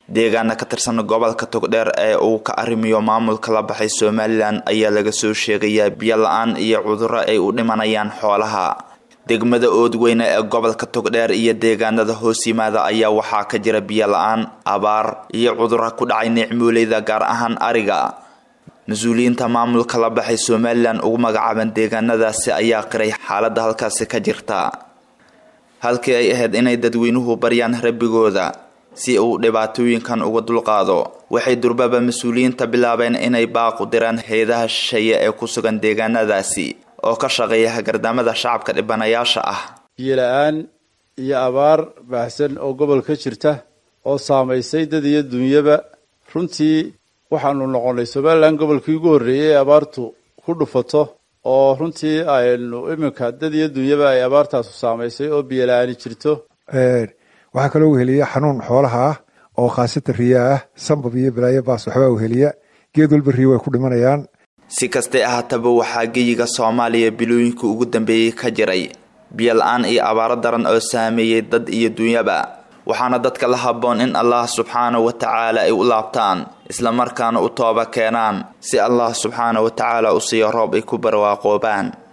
deegaana ka tirsan gobolka togdheer ee uu ka arrimiyo maamulka la baxay somalilan ayaa laga soo sheegayaa biyo la-aan iyo cudurro ay u dhimanayaan xoolaha degmada oodweyne ee gobolka togdheer iyo deegaanada hoos yimaada ayaa waxaa ka jira biyo la-aan abaar iyo cudurro ku dhacay nicmooleyda gaar ahaan ariga mas-uuliyiinta maamulka la baxay somalilan ugu magacaaban deegaanadaasi ayaa qiray xaaladda halkaasi ka jirta halkii ay ahayd inay dadweynuhu baryaan rabbigooda si uu dhibaatooyinkan uga dulqaado waxay durbaba mas-uuliyiinta bilaabeen inay baaqu diraan hay-adaha shisheeye ee ku sugan deegaanadaasi oo ka shaqeeya hagardamada shacabka dhibanayaasha ah biyo la-aan iyo abaar baahsan oo gobol ka jirta oo saamaysay dad iyo dunyaba runtii waxaanu noqonnay somalilan gobolkii ugu horreeyay ee abaartu ku dhufato oo runtii aynu iminka dad iyo dunyaba ay abaartaasu saamaysay oo biyo la-aani jirto waxaa kaloo weheliya xanuun xoolaha ah oo khaasatan riyaa ah sambab iyo balaayo baas waxbaa weheliya geed walba riya way ku dhimanayaan si kastay ahaataba waxaa geyiga soomaaliya bilooyinka ugu dambeeyey ka jiray biyo la-aan iyo abaaro daran oo saameeyey dad iyo dunyaba waxaana dadka la habboon in allah subxaana wa tacaala ay u laabtaan islamarkaana u tooba keenaan si allah subxaana wa tacaala u siiyo roob ay ku barwaaqoobaan